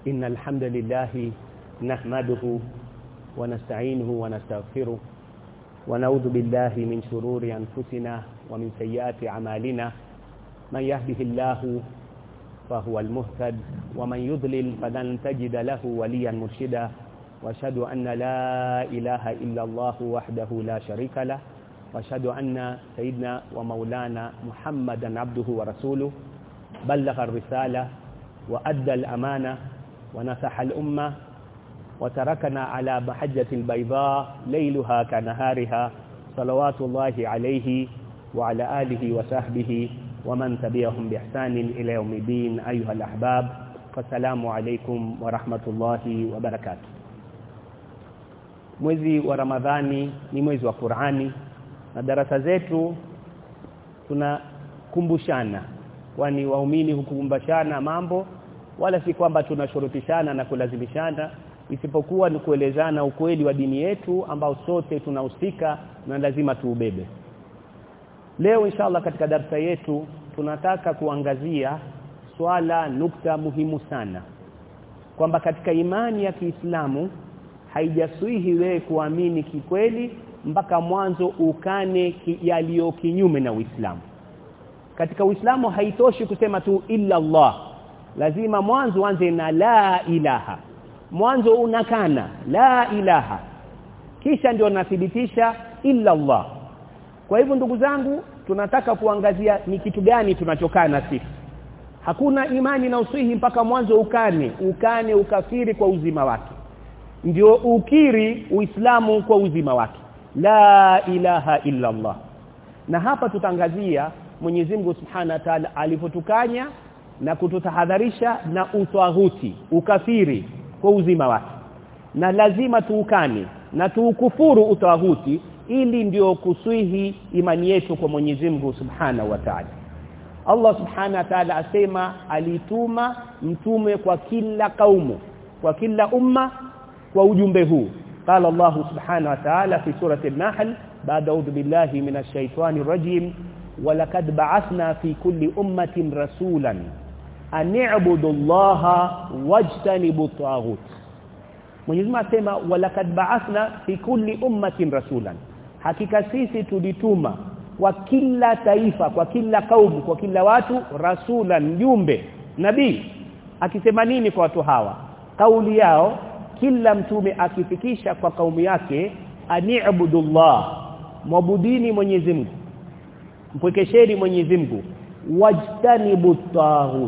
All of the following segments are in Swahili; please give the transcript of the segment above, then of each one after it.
إن الحمد لله نحمده ونستعينه ونستغفره ونعوذ بالله من شرور أنفسنا ومن سيئات أعمالنا من يهده الله فهو المهتد ومن يضلل فلن تجد له وليا مرشدا واشهد أن لا إله إلا الله وحده لا شريك له واشهد أن سيدنا ومولانا محمدا عبده ورسوله بلغ الرسالة وأدى الأمانة ونصح الأمة وتركنا على محجة البيضاء ليلها كنهارها صلوات الله عليه وعلى آله وصحبه ومن تبعهم بإحسان إلى يوم الدين أيها الأحباب فالسلام عليكم ورحمة الله وبركاته mwezi wa Ramadhani ni mwezi wa Qur'ani na darasa zetu tunakumbushana kwani waumini hukumbashana mambo wala si kwamba tunashurutishana na kulazimishana isipokuwa ni kuelezana ukweli wa dini yetu ambao sote tunahusika na lazima tuubebe leo inshallah katika darasa yetu tunataka kuangazia swala nukta muhimu sana kwamba katika imani ya Kiislamu haijaswihi wewe kuamini kikweli mpaka mwanzo ukane ki, yaliyo kinyume na Uislamu katika Uislamu haitoshi kusema tu illa Allah lazima mwanzo uanze na la ilaha mwanzo unakana la ilaha kisha ndio nathibitisha illa Allah kwa hivyo ndugu zangu tunataka kuangazia ni kitu gani tunachokana sisi hakuna imani na usihi mpaka mwanzo ukane ukane ukafiri kwa uzima wake ndio ukiri uislamu kwa uzima wake la ilaha illa Allah na hapa tutangazia Mwenyezi Mungu Subhanahu wa Ta'ala alipotukanya na kututahadharisha na utwahuti ukafiri kwa uzima wake na lazima tuukane na tuukufuru utawahuti ili ndio kuswihi imani yetu kwa Mwenyezi Mungu Subhanahu wa Ta'ala Allah Subhanahu wa Ta'ala asema alituma mtume kwa kila kaumu kwa kila umma kwa ujumbe huu قال الله سبحانه وتعالى في سورة النحل بعد أعوذ بالله من الشيطان الرجيم ولقد بعثنا في كل أمة رسولا أن اعبدوا الله واجتنبوا الطاغوت Mwenyezi Mungu asema walakad ba'athna fi kulli ummatin rasulan hakika sisi tulituma kwa kila taifa kwa kila kaumu kwa kila watu rasulan mjumbe nabii akisema nini kwa watu hawa kauli yao kila mtume akifikisha kwa kaumu yake ani'budullah mwabudini Mwenyezi Mungu mpwekesheni Mwenyezi Mungu wajtanibu taghut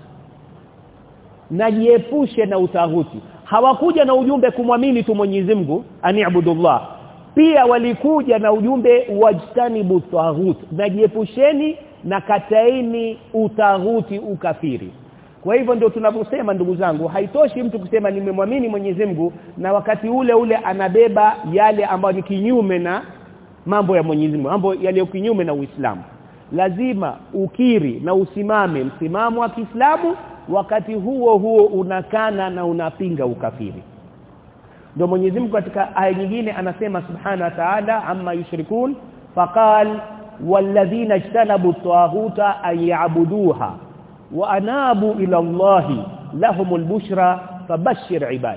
najiepushe na utahuti hawakuja na ujumbe kumwamini tu Mwenyezi Mungu ani'budullah pia walikuja na ujumbe wajtanibu taghut najiepusheni na kataini utahuti ukafiri kwa hivyo ndio tunavyosema ndugu zangu haitoshi mtu kusema nimemwamini Mwenyezi Mungu na wakati ule ule anabeba yale ambayo ni kinyume na mambo ya Mwenyezi Mungu mambo yaliyo kinyume na Uislamu lazima ukiri na usimame msimamo wa Kiislamu wakati huo huo unakana na unapinga ukafiri ndio Mwenyezi Mungu katika aya nyingine anasema subhana wa ta'ala amma yushrikun faqal walladhina ijtanabu at-taghuta an ya'buduha wa anabu ila Allah lahumul bushra fabashshir ibad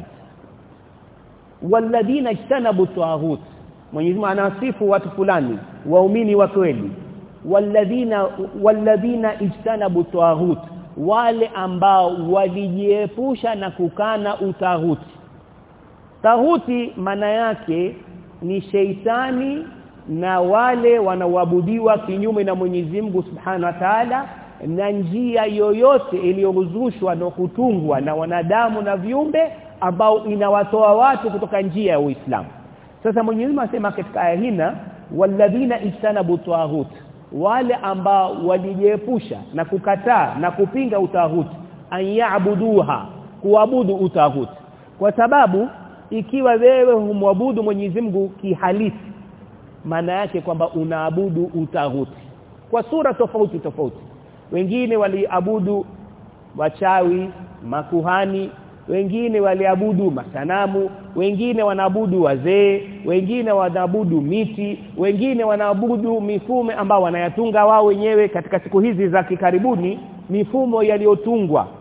walladhina ijtanabu at-taghut Mwenyezi Mungu anasifu watu fulani waumini wa kweli walladhina walladhina ijtanabu at-taghut wale ambao walijiepusha na kukana utahuti tahuti maana yake ni sheitani na wale wanaoabudiwa kinyume na Mwenyezi Mungu Subhanahu wa Ta'ala na njia yoyote iliyozushwa na kutungwa na wanadamu na viumbe ambao inawatoa watu kutoka njia ya Uislamu sasa Mwenyezi Mungu asema katika aya hina walladhina ijtanabu taghut wale ambao walijiepusha na kukataa na kupinga utahuti ayabuduha kuabudu utahuti kwa sababu ikiwa wewe humwabudu Mwenyezi Mungu kihalisi maana yake kwamba unaabudu utahuti kwa sura tofauti tofauti wengine waliabudu wachawi makuhani wengine waliabudu masanamu wengine wanaabudu wazee wengine wanaabudu miti wengine wanaabudu mifumo ambao wanayatunga wao wenyewe katika siku hizi za kikaribuni mifumo yaliyotungwa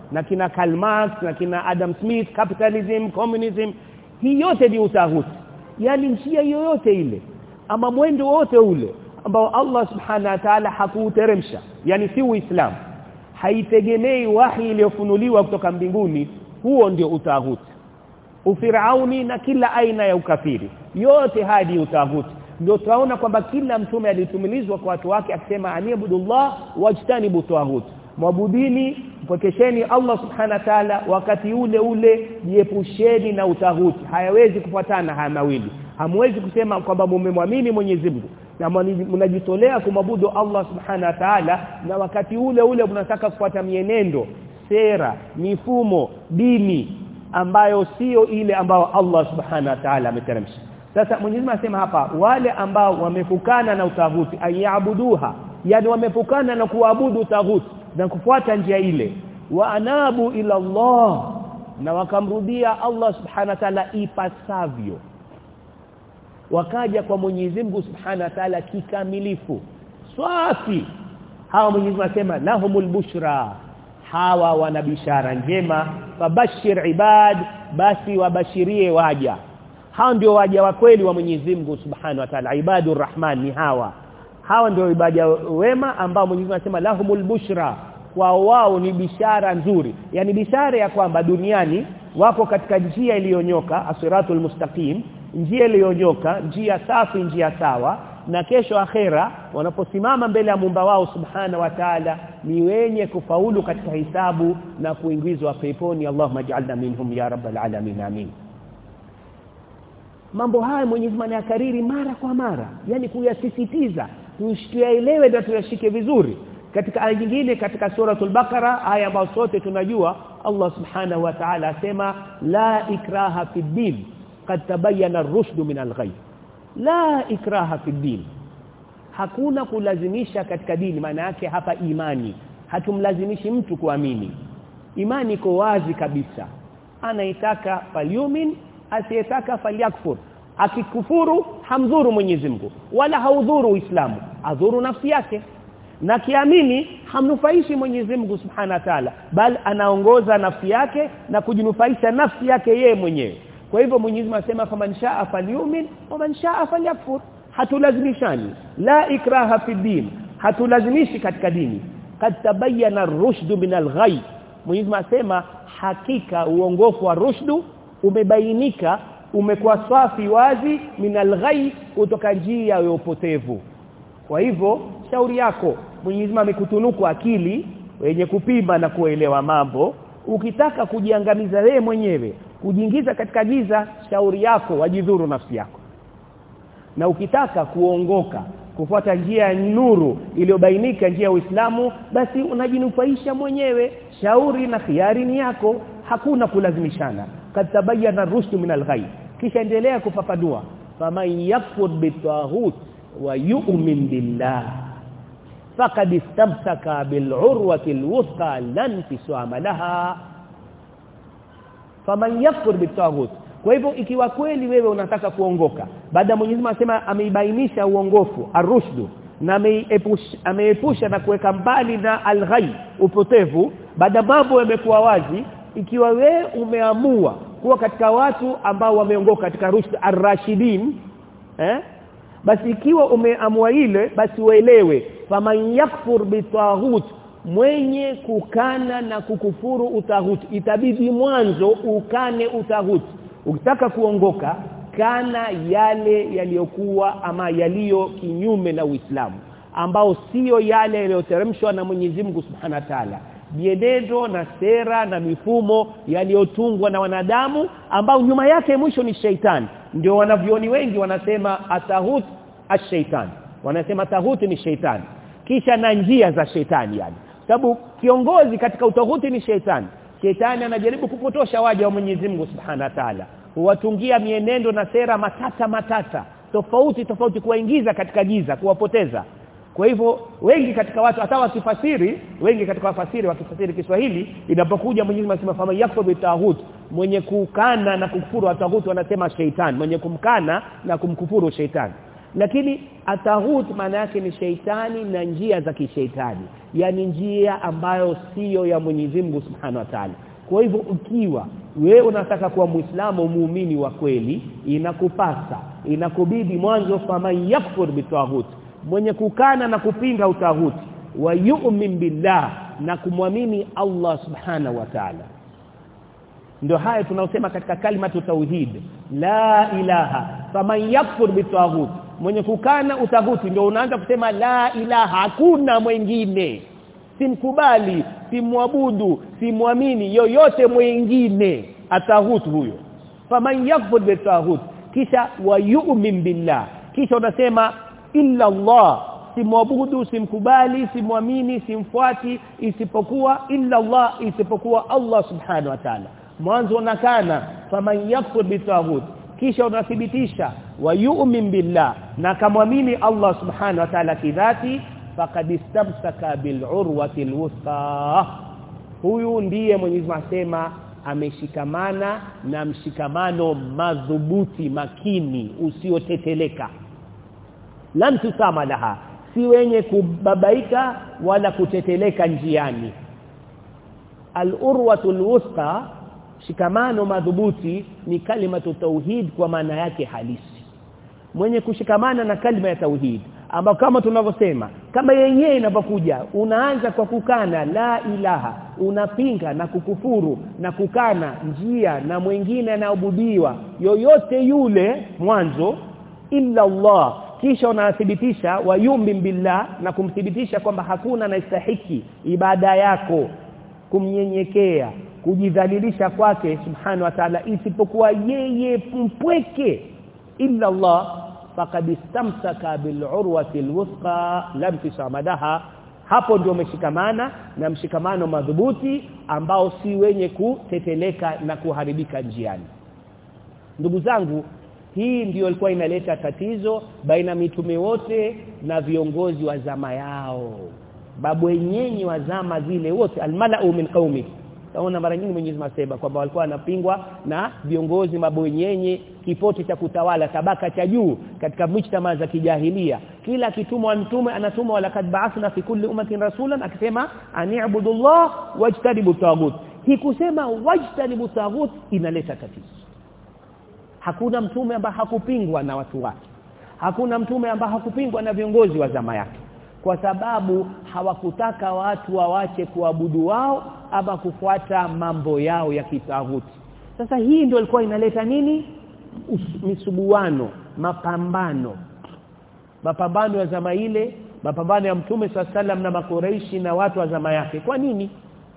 na kina Karl Marx na kina Adam Smith capitalism communism hii yote ni utahuti yani njia yoyote ile ama mwendo wote ule ambao Allah subhana wa ta'ala hakuuteremsha yani si uislamu haitegemei wahi iliyofunuliwa kutoka mbinguni huo ndio utahuti ufirauni na kila aina ya ukafiri yote hadi utahuti ndio tunaona kwamba kila mtume alitumilizwa kwa watu wake akisema aniyabudullah wajtanibu tawhut mwabudini mpokesheni Allah subhana wa ta'ala wakati ule ule jiepusheni na utahuti hayawezi kufuatana haya mawili hamwezi kusema kwamba mumemwamini Mwenyezi Mungu na mnajitolea kumwabudu Allah subhana wa ta'ala na wakati ule ule mnataka kufuata mienendo sera mifumo dini ambayo sio ile ambayo Allah subhana wa ta'ala ameteremsha sasa Mwenyezi Mungu anasema hapa wale ambao wamefukana na utaguti ayabuduha yani wamefukana na kuabudu utaguti na kufuata njia ile wa anabu ila Allah na wakamrudia Allah subhana wa ta'ala ipasavyo wakaja kwa Mwenyezi Mungu subhana wa ta'ala kikamilifu swafi hawa Mwenyezi Mungu anasema lahumul bushra hawa wana bishara njema fabashir ibad basi wabashirie waja hao ndio waja wa kweli wa Mwenyezi Mungu Subhanahu wa Ta'ala ibadur rahman ni hawa hawa ndio ibada wema ambao Mwenyezi Mungu anasema lahumul bushra kwa wao ni bishara nzuri yani bishara ya kwamba duniani wako katika njia iliyonyoka asiratul mustaqim njia iliyonyoka njia safi njia sawa na kesho akhera wanaposimama mbele ya Muumba wao subhana wa Ta'ala ni wenye kufaulu katika hisabu na kuingizwa peponi Allahumma ij'alna minhum ya rabbal alamin amin mambo haya Mwenyezi Mungu anakariri mara kwa mara yani kuyasisitiza tuyaelewe na tuyashike vizuri katika aya nyingine katika suratul Baqara aya ambayo sote tunajua Allah subhanahu wa ta'ala asema la ikraha fid din qad tabayyana ar-rushd min al-ghayb la ikraha fid din hakuna kulazimisha katika dini maana yake hapa imani hatumlazimishi mtu kuamini imani iko wazi kabisa anaitaka falyumin asiyetaka falyakfur akikufuru hamdhuru Mwenyezi Mungu wala haudhuru Uislamu adhuru nafsi yake na kiamini hamnufaishi Mwenyezi Mungu Subhanahu wa Ta'ala bal anaongoza nafsi yake na kujinufaisha nafsi yake yeye mwenyewe kwa hivyo Mwenyezi Mungu anasema faman shaa falyumin wa man shaa falyakfur hatulazimishani la ikraha fi din hatulazimishi katika dini kad tabayyana ar-rushd min al-ghay Mwenyezi Mungu anasema hakika uongofu wa rushdu umebainika umekuwa safi wazi minal ghay kutoka njia ya upotevu kwa hivyo shauri yako Mwenyezi Mungu amekutunuku akili wenye kupima na kuelewa mambo ukitaka kujiangamiza wewe mwenyewe kujiingiza katika giza shauri yako wajidhuru nafsi yako na ukitaka kuongoka kufuata njia ya nuru iliyobainika njia ya Uislamu basi unajinufaisha mwenyewe shauri na khiari ni yako hakuna kulazimishana kad tabayyana ar-rushd min al-ghay kisha endelea kufafanua faman yakfur bitahut wa yu'min billah faqad istamsaka bil'urwati al-wuthqa lan tisama laha faman yakfur bitahut kwa hivyo ikiwa kweli wewe unataka kuongoka baada Mwenyezi Mungu anasema ameibainisha uongofu arushdu na ameepusha na kuweka mbali na alghai upotevu baada mambo yamekuwa wazi ikiwa we umeamua kuwa katika watu ambao wameongoka katika rushd ar-rashidin eh basi ikiwa umeamua ile basi uelewe faman yakfur bitahut mwenye kukana na kukufuru utahut itabidi mwanzo ukane utahut ukitaka kuongoka kana yale yaliyokuwa ama yaliyo kinyume na Uislamu ambao sio yale yaliyoteremshwa na Mwenyezi Mungu Subhanahu wa Ta'ala mienendo na sera na mifumo yaliyotungwa na wanadamu ambao nyuma yake mwisho ni sheitani ndio wanavyoni wengi wanasema atahut ash-shaytan wanasema tahut ni sheitani kisha na njia za sheitani yani sababu kiongozi katika utahuti ni sheitani sheitani anajaribu kupotosha waja wa Mwenyezi Mungu Subhanahu wa Ta'ala huwatungia mienendo na sera matata matata tofauti tofauti kuwaingiza katika giza kuwapoteza kwa hivyo wengi katika watu hata wakifasiri wengi katika wafasiri wakifasiri Kiswahili inapokuja Mwenyezi Mungu anasema fama yakfur bitahut mwenye kukana na kukufuru watahut wanasema sheitani mwenye kumkana na kumkufuru sheitani lakini ataghut maana yake ni sheitani na njia za kisheitani yani njia ambayo siyo ya Mwenyezi Mungu Subhanahu wa Ta'ala kwa hivyo ukiwa wewe unataka kuwa muislamu muumini wa kweli inakupasa inakubidi mwanzo faman yakfur bitaghut mwenye kukana na kupinga utahuti wa yu'min billah na kumwamini Allah subhanahu wa ta'ala ndio haya tunaosema katika kalimatu tauhid la ilaha faman yakfur bitaghut mwenye kukana utaguti ndio unaanza kusema la ilaha hakuna mwingine simkubali simwabudu simwamini yoyote mwingine ataghut huyo faman yakfur bitaghut kisha wa yu'min billah kisha unasema illa Allah simwabudu simkubali simwamini simfuati isipokuwa illa Allah isipokuwa Allah subhanahu wa ta'ala mwanzo unakana faman yakfur bitaghut kisha unathibitisha wa yu'min billah na kamwamini Allah subhanahu wa ta'ala kidhati faqad istamsaka bil urwati alwuthqa huyu ndiye Mwenyezi Mungu asema ameshikamana na mshikamano madhubuti makini usioteteleka lam tusama laha si wenye kubabaika wala kuteteleka njiani al-urwatu al-wuthqa shikamano madhubuti ni kalimatu tauhid kwa maana yake halisi mwenye kushikamana na kalima ya tauhid ambao kama tunavyosema kama yenyewe inapokuja unaanza kwa kukana la ilaha unapinga na kukufuru na kukana njia na mwingine anaobudiwa yoyote yule mwanzo illa Allah kisha unathibitisha wayumbi billah na kumthibitisha kwamba hakuna anastahiki ibada yako kumnyenyekea kujidhalilisha kwake subhanahu wa ta'ala isipokuwa yeye mpweke illa Allah faqad istamsaka bil urwati alwuthqa lam tisamadaha hapo ndio umeshikamana na mshikamano madhubuti ambao si wenye kuteteleka na kuharibika njiani ndugu zangu hii ndiyo ilikuwa inaleta tatizo baina mitume wote na viongozi wa zama yao babu wenyenyi wa zama zile wote almalau min qaumi taona mara nyingi Mwenyezi Mungu kwamba walikuwa wanapingwa na viongozi mabwenyenye kipote cha kutawala tabaka cha juu katika mujtama za kijahilia kila kitumwa mtume anatumwa walakad ba'athna fi kulli ummatin rasulan akisema ani'budullah wajtanibu tagut hii kusema wajtanibu tagut inaleta tatizo hakuna mtume ambaye hakupingwa na watu wake hakuna mtume ambaye hakupingwa na viongozi wa zama yake kwa sababu hawakutaka watu wawache kuabudu wao ama kufuata mambo yao ya kitaghuti sasa hii ndio ilikuwa inaleta nini misubuano mapambano mapambano ya zama ile mapambano ya mtume sallam na makoreishi na watu wa zama yake kwa nini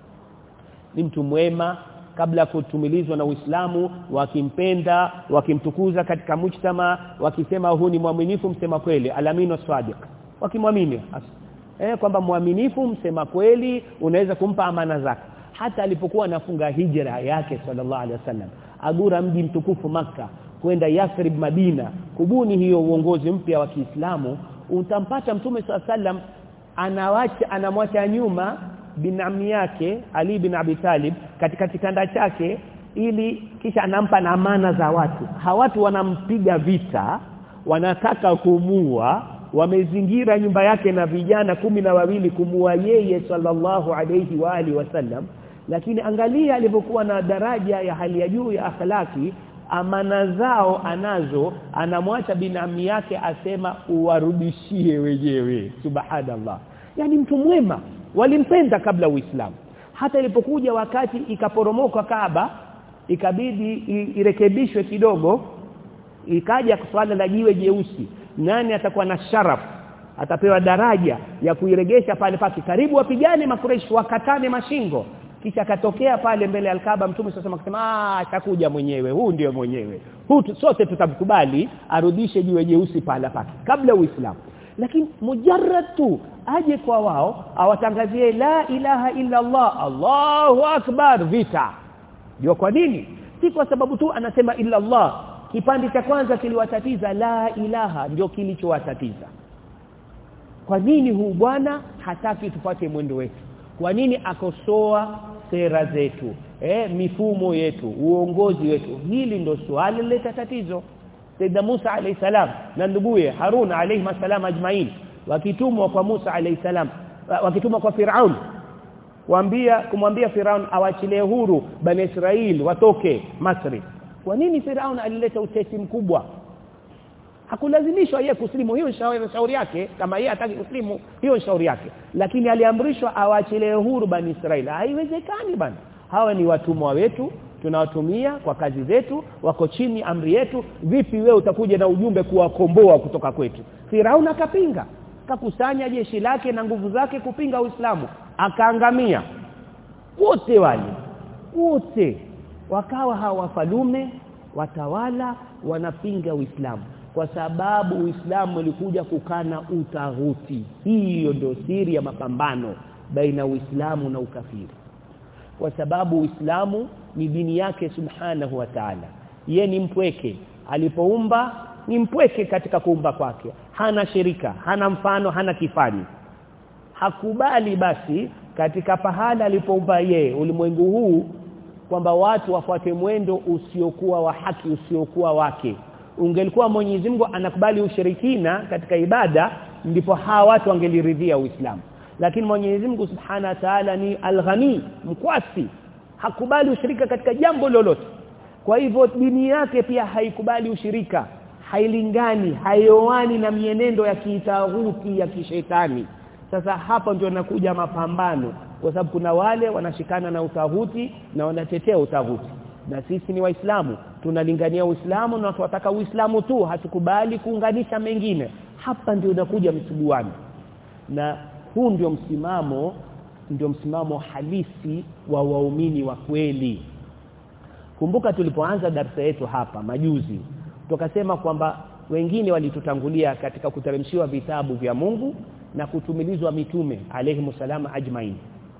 ni mtu mwema kabla kutumilizwa na Uislamu wakimpenda wakimtukuza katika mujtama wakisema huu ni mwaminifu msema kweli alamino sadiq wakimwamini eh kwamba mwaminifu msema kweli unaweza kumpa amana zake hata alipokuwa anafunga hijra yake sallallahu alaihi wasallam agura mji mtukufu maka kwenda Yathrib Madina kubuni hiyo uongozi mpya wa Kiislamu utampata mtume sallam anawacha anamwacha nyuma binami yake Ali bin Abi Talib katika kitanda chake ili kisha anampa na amana za watu hawatu wanampiga vita wanataka kumua wamezingira nyumba yake na vijana kumi na wawili kumua yeye sallallahu alayhi wa alihi wasallam lakini angalia alivyokuwa na daraja ya hali ya juu ya akhlaki amana zao anazo anamwacha binami yake asema uwarudishie wenyewe subhanallah yani mtu mwema walimpenda kabla uislamu hata ilipokuja wakati ikaporomoka Kaaba ikabidi irekebishwe kidogo ikaja swala la jiwe jeusi nani atakuwa na sharaf atapewa daraja ya kuiregesha pale pake karibu wapigane makureshi wakatane mashingo kisha akatokea pale mbele ya Alkaba mtume sasa akasema ah atakuja mwenyewe huu ndio mwenyewe huu sote tutamkubali arudishe jiwe jeusi pale pake kabla uislamu lakini mujarrad tu aje kwa wao awatangazie la ilaha illa Allah Allahu akbar vita ndio kwa nini si kwa sababu tu anasema illa Allah kipande cha kwanza kiliwatatiza la ilaha ndio kilichowatatiza kwa nini huu bwana hataki tupate mwendo wetu kwa nini akosoa sera zetu eh mifumo yetu uongozi wetu hili ndo swali lileta tatizo Sayyidina Musa alayhi salam na nduguye Harun alayhi salam ajmain wakitumwa kwa Musa alayhi salam wakitumwa kwa Firaun kuambia kumwambia Firaun awachilie huru bani Israel watoke Masri kwa nini Firaun alileta utesi mkubwa hakulazimishwa yeye kuslimu hiyo shauri yake kama yeye hataki kuslimu hiyo shauri yake lakini aliamrishwa awaachilie huru bani Israeli haiwezekani bana hawa ni watumwa wetu tunawatumia kwa kazi zetu wako chini amri yetu vipi wewe utakuja na ujumbe kuwakomboa kutoka kwetu Firaun akapinga kakusanya jeshi lake na nguvu zake kupinga Uislamu akaangamia wote wale wote wakawa hawa wafalume watawala wanapinga Uislamu kwa sababu Uislamu ulikuja kukana utaghuti hiyo ndio siri ya mapambano baina Uislamu na ukafiri kwa sababu Uislamu ni dini yake subhanahu wa ta'ala ye ni mpweke alipoumba ni mpweke katika kuumba kwake hana shirika hana mfano hana kifani hakubali basi katika pahala alipoumba ye ulimwengu huu kwamba watu wafuate mwendo usiokuwa wa haki usiokuwa wake ungelikuwa Mwenyezi Mungu anakubali ushirikina katika ibada ndipo hawa watu wangeliridhia Uislamu lakini Mwenyezi Mungu Subhana wa Ta'ala ni al-Ghani mkwasi hakubali ushirika katika jambo lolote kwa hivyo dini yake pia haikubali ushirika hailingani haioani na mienendo ya kitaghuti ya kishetani sasa hapa ndio nakuja mapambano kwa sababu kuna wale wanashikana na utaghuti na wanatetea utaghuti na sisi ni waislamu tunalingania uislamu na tunataka uislamu tu hatukubali kuunganisha mengine hapa ndio unakuja msuguano na huu ndio msimamo ndio msimamo halisi wa waumini wa kweli kumbuka tulipoanza darasa yetu hapa majuzi tukasema kwamba wengine walitutangulia katika kuteremshiwa vitabu vya Mungu na kutumilizwa mitume alayhi salama ajmain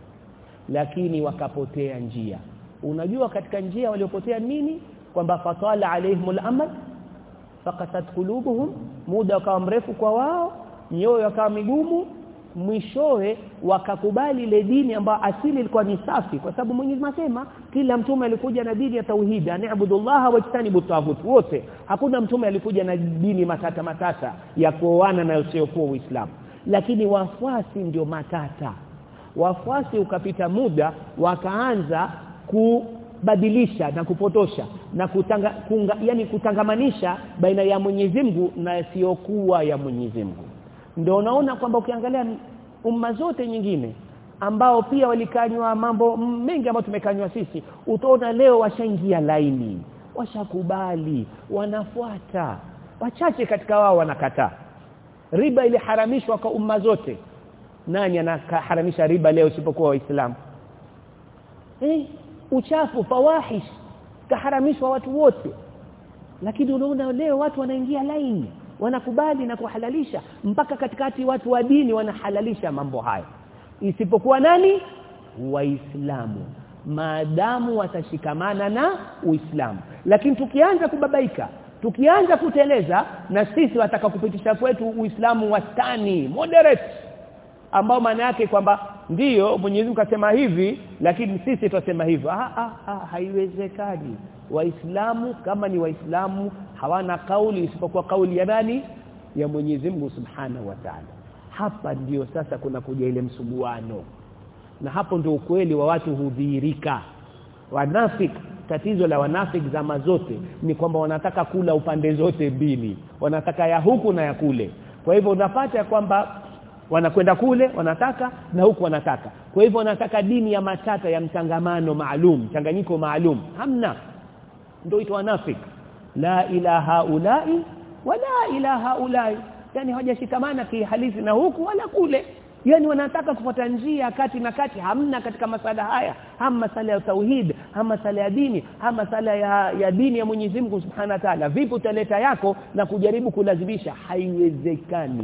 lakini wakapotea njia unajua katika njia waliopotea nini kwamba fatala alaihimul amad faqasat qulubuhum muda ukawa mrefu kwa wao nyoyo akawa migumu mwishowe wakakubali ile dini ambayo asili ilikuwa ni safi kwa sababu Mwenyezi Mungu kila mtume alikuja na dini ya tauhid ani'budullaha wajtanibu taghut wote hakuna mtume alikuja na dini matata matata ya kuoana na usiokuwa Uislamu lakini wafuasi ndio matata wafuasi ukapita muda wakaanza kubadilisha na kupotosha na kutanga, kunga, yani kutangamanisha baina ya Mwenyezi Mungu na isiyokuwa ya Mwenyezi Mungu ndio unaona kwamba ukiangalia umma zote nyingine ambao pia walikanywa mambo mengi ambayo tumekanywa sisi utaona leo washaingia laini washakubali wanafuata wachache katika wao wanakataa riba iliharamishwa kwa umma zote nani anaharamisha riba leo isipokuwa waislamu eh uchafu fawahish kaharamishwa watu wote lakini unaona leo watu wanaingia laini wanakubali na kuhalalisha mpaka katikati watu wa dini wanahalalisha mambo haya isipokuwa nani waislamu maadamu watashikamana na uislamu lakini tukianza kubabaika tukianza kuteleza na sisi wataka kupitisha kwetu uislamu wastani moderate ambao maana yake kwamba ndiyo Mwenyezi Mungu kasema hivi lakini sisi tutasema hivyo ah, ah, ah haiwezekani waislamu kama ni waislamu hawana kauli isipokuwa kauli ya nani ya Mwenyezi Mungu Subhanahu wa Ta'ala hapa ndiyo sasa kuna kuja ile msuguano na hapo ndio ukweli wa watu hudhihirika wanafik tatizo la wanafik zama zote ni kwamba wanataka kula upande zote mbili wanataka ya huku na ya kule kwa hivyo unapata kwamba wanakwenda kule wanataka na huku wanataka kwa hivyo wanataka dini ya matata ya mchangamano maalum changanyiko maalum hamna ndio itwa wanafik la ilaha ulai wala ilaha ulai yani hawajashikamana kihalisi na huku wala kule yani wanataka kufuata njia kati na kati hamna katika masala haya hama masala ya tauhid hama masala ya dini hama masala ya, ya dini ya Mwenyezi Mungu Subhanahu wa Ta'ala vipi utaleta yako na kujaribu kulazimisha haiwezekani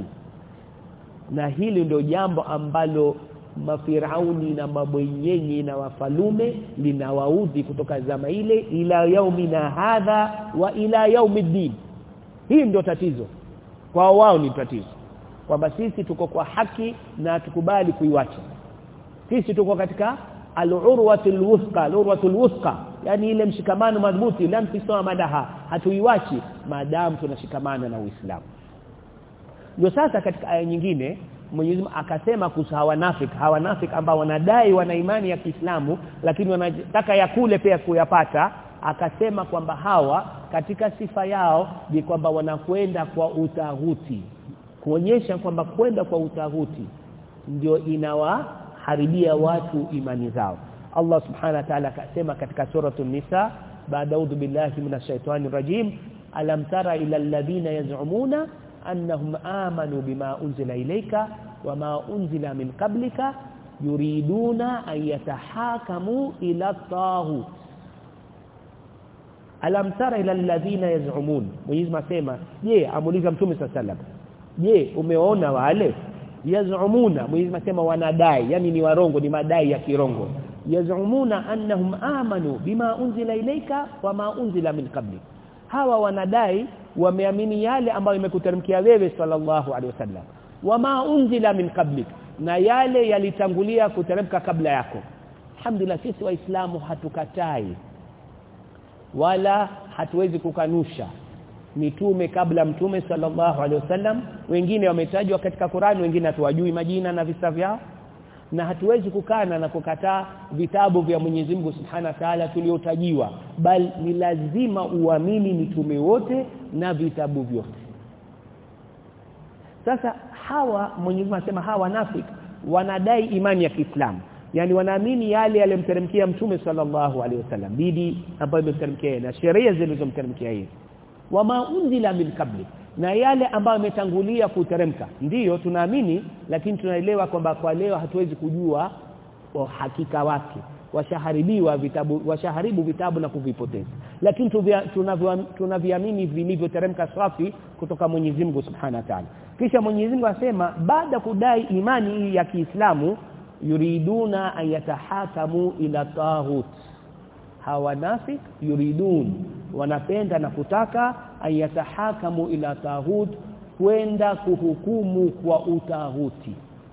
na hili ndio jambo ambalo mafirauni na mabwenyenye na wafalume linawaudhi kutoka zama ile ila yaumina hadha wa ila yaumiddin hii ndio tatizo kwa wao ni tatizo kwamba sisi tuko kwa haki na tukubali kuiwacha sisi tuko katika al-urwatul wuthqa al-urwatul wuthqa yani ile mshikamano madhubuti lam tisoma madaha hatuiwachi maadamu tunashikamana na Uislamu ndio sasa katika aya nyingine Mwenyezi Mungu akasema kuhusu hawanafik hawanafik ambao wanadai wana imani ya Kiislamu lakini wanataka ya kule pia kuyapata akasema kwamba hawa katika sifa yao ni kwamba wanakwenda kwa utahuti kuonyesha kwamba kwenda kwa utahuti ndio inawaharibia watu imani zao Allah subhanahu wa ta'ala akasema katika suratul nisa baada udhu billahi minash shaitani rajim alam tara ila alladhina yaz'umuna annahum amanu bima unzila ilayka wama unzila min qablika yuriduna an yatahakamu ila taghut alam tara ila alladhina yaz'umun Mwenyezi Mungu asema je amuuliza mtume sallallahu je umeona wale yaz'umuna Mwenyezi Mungu asema wanadai yani ni warongo ni madai ya kirongo yaz'umuna annahum amanu bima unzila ilayka wama unzila min qablik hawa wanadai wameamini yale ambayo imekuteremkia wewe sallallahu alaihi wasallam wama unzila min qablik na yale yalitangulia kuteremka kabla yako alhamdulillah sisi waislamu hatukatai wala hatuwezi kukanusha mitume kabla mtume sallallahu alaihi wasallam wengine wametajwa katika Qur'an wengine hatuwajui majina na visa vyao na hatuwezi kukana na kukataa vitabu vya Mwenyezi Mungu Subhanahu wa Ta'ala tuliotajiwa bali ni lazima uamini mitume wote na vitabu vyote sasa hawa Mwenyezi Mungu anasema hawa nafik wanadai imani ya Kiislamu yani wanaamini yale yaliyomteremkia mtume sallallahu alaihi wasallam bidi ambayo imemteremkia na sheria zilizomteremkia yeye wama unzila min qabli na yale ambayo yametangulia kuteremka ndiyo tunaamini lakini tunaelewa kwamba kwa leo hatuwezi kujua hakika wake washaharibiwa vitabu washaharibu vitabu na kuvipoteza lakini tunaviamini vilivyoteremka safi kutoka Mwenyezi Mungu Subhanahu wa Ta'ala kisha Mwenyezi Mungu asema baada kudai imani hii ya Kiislamu yuriduna an yatahakamu ila tahut hawanafik yuridun wanapenda na kutaka an yatahakamu ila tahut kwenda kuhukumu kwa utahuti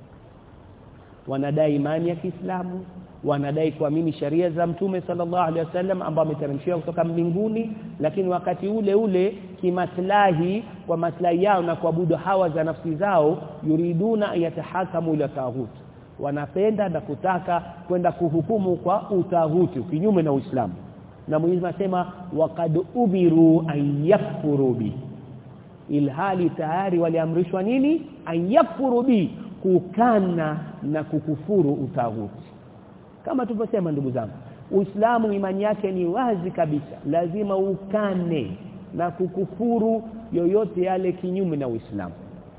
wanadai imani ya Kiislamu wanadai kuamini sharia za mtume sallallahu alaihi wasallam ambao ameteremshiwa kutoka mbinguni lakini wakati ule ule kimaslahi kwa maslahi yao na kuabudu hawa za nafsi zao yuriduna yatahakamu ila tahut wanapenda na kutaka kwenda kuhukumu kwa utahuti kinyume na Uislamu na Mwenyezi anasema waqad ubiru an yakfuru bi ilhali tayari waliamrishwa nini an yakfuru bi kukana na kukufuru utahuti kama tulivyosema ndugu zangu Uislamu imani yake ni wazi kabisa lazima ukane na kukufuru yoyote yale kinyume na Uislamu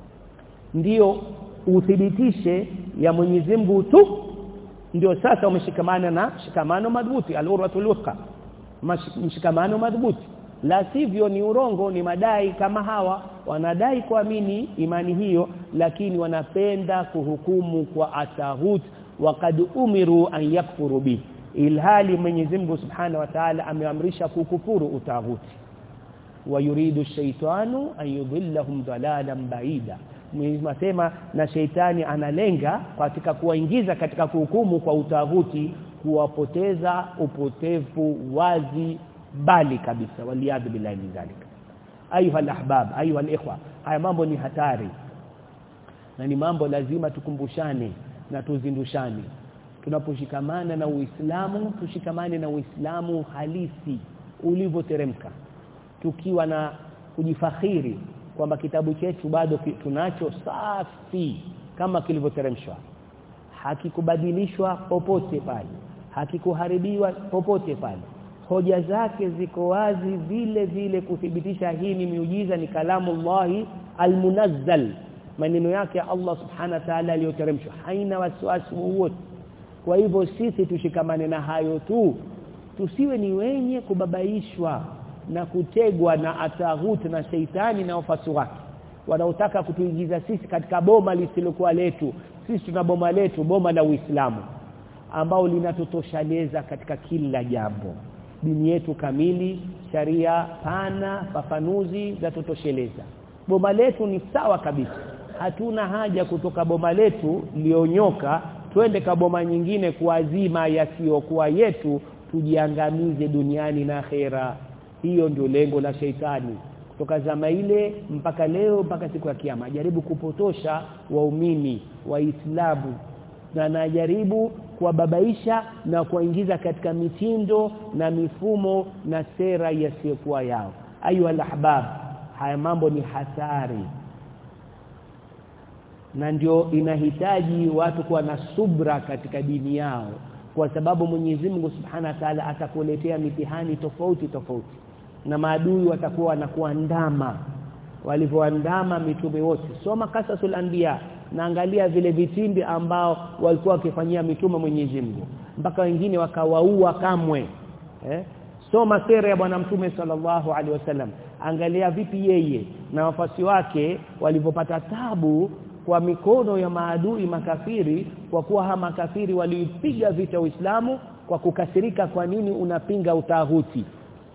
ndiyo uthibitishe ya Mwenyezi Mungu tu ndio sasa umeshikamana na shikamano madhubuti al-urwatul wuthqa mshikamano madhubuti la sivyo ni urongo ni madai kama hawa wanadai kuamini imani hiyo lakini wanapenda kuhukumu kwa atahut waqad umiru an yakfuru bi ilhali Mwenyezi Mungu Subhanahu wa Ta'ala ameamrisha kukufuru utahuti wayuridu shaitanu an yudhillahum dalalan baida Mwenyezi asema na sheitani analenga katika kuwaingiza katika kuhukumu kwa utahuti kuwapoteza upotevu wazi bali kabisa waliadhu billahi min zalika ayuha alahbab ayuha alikhwa haya mambo ni hatari na ni mambo lazima tukumbushane na tuzindushane tunaposhikamana na Uislamu tushikamane na Uislamu halisi ulivyoteremka tukiwa na kujifakhiri kwamba kitabu chetu bado tunacho safi kama kilivyoteremshwa hakikubadilishwa popote pale hakikuharibiwa popote pale hoja zake ziko wazi vile vile kuthibitisha hii ni miujiza ni kalamu Allahi almunazzal maneno yake Allah subhana wa ta'ala aliyoteremshwa haina wasiwasi wowote kwa hivyo sisi tushikamane na hayo tu tusiwe ni wenye kubabaishwa na kutegwa na ataghut na sheitani na wafasi wake wanaotaka kutuingiza sisi katika boma lisilokuwa letu sisi tuna boma letu boma la Uislamu ambao linatutosheleza katika kila jambo dini yetu kamili sharia pana fafanuzi za tutosheleza boma letu ni sawa kabisa hatuna haja kutoka boma letu lionyoka twende kaboma nyingine kuazima yasiyokuwa yetu tujiangamize duniani na akhera hiyo ndio lengo la sheitani kutoka zama ile mpaka leo mpaka siku ya kiyama jaribu kupotosha waumini waislamu na najaribu kuwababaisha na kuwaingiza katika mitindo na mifumo na sera yasiyokuwa yao ayu alahbab haya mambo ni hatari na ndio inahitaji watu kuwa na subra katika dini yao kwa sababu Mwenyezi Mungu Subhanahu wa Ta'ala atakuletea mitihani tofauti tofauti na maadui watakuwa wanakuandama walivyoandama mitume wote soma kasasul anbiya naangalia vile vitimbi ambao walikuwa wakifanyia mitume Mwenyezi Mungu mpaka wengine wakawaua kamwe eh? soma sera ya bwana mtume sallallahu alaihi wasallam angalia vipi yeye na wafasi wake walivyopata tabu kwa mikono ya maadui makafiri kwa kuwa ha makafiri waliipiga vita Uislamu kwa kukasirika kwa nini unapinga utahuti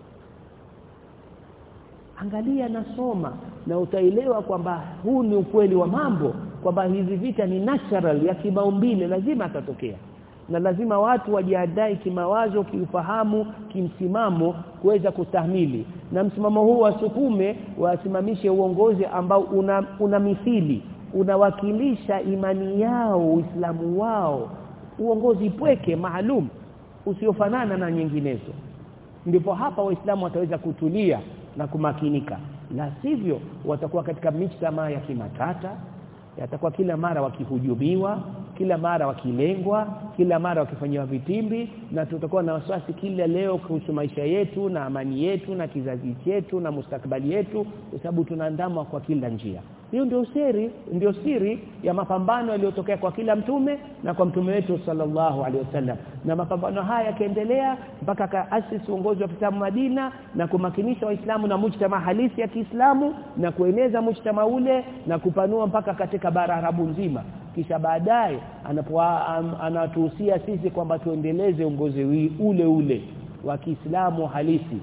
angalia na soma na utaelewa kwamba huu ni ukweli wa mambo kwamba hizi vita ni natural ya kimaumbile lazima atatokea na lazima watu wajiandae kimawazo kiufahamu kimsimamo kuweza kustahimili na msimamo huu wasukume wasimamishe uongozi ambao una, una mithili unawakilisha imani yao uislamu wao uongozi pweke maalum usiofanana na nyinginezo ndipo hapa waislamu wataweza kutulia na kumakinika la sivyo watakuwa katika mijtama ya kimatata yatakuwa kila mara wakihujumiwa kila mara wakilengwa kila mara wakifanyiwa vitimbi na tutakuwa na wasiwasi kila leo kuhusu maisha yetu na amani yetu na kizazi chetu na mustakabali yetu kwa sababu tunaandamwa kwa kila njia hiyo ndio siri ndio siri ya mapambano yaliyotokea kwa kila mtume na kwa mtume wetu sallallahu alaihi wasallam na mapambano haya yakaendelea mpaka kaasisi uongozi wa Kiislamu Madina na kumakinisha waislamu na mujtama halisi ya Kiislamu na kueneza mujtama ule na kupanua mpaka katika bara Arabu nzima kisha baadaye anatuhusia sisi kwamba tuendeleze uongozi ule ule wa Kiislamu halisi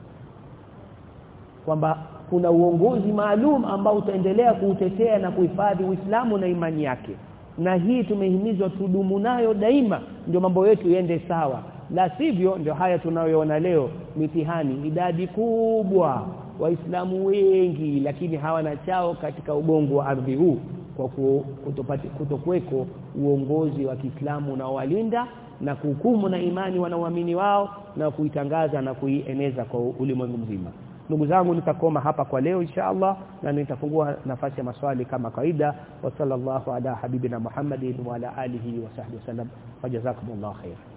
kwamba kuna uongozi maalum ambao utaendelea kuutetea na kuhifadhi Uislamu na imani yake na hii tumehimizwa tudumu nayo daima ndio mambo yetu yende sawa la sivyo ndio haya tunayoona leo mitihani idadi kubwa waislamu wengi lakini hawana chao katika ubongo wa ardhi huu kwa kutokuweko uongozi wa Kiislamu unaowalinda na kuhukumu na imani wanaoamini wao na kuitangaza na kuieneza kwa ulimwengu mzima ndugu zangu nitakoma hapa kwa leo insha Allah na nitafungua nafasi ya maswali kama kawaida wa sallallahu ala habibina Muhammadin wa ala alihi wa sahbihi wasallam wajazakumullahu khair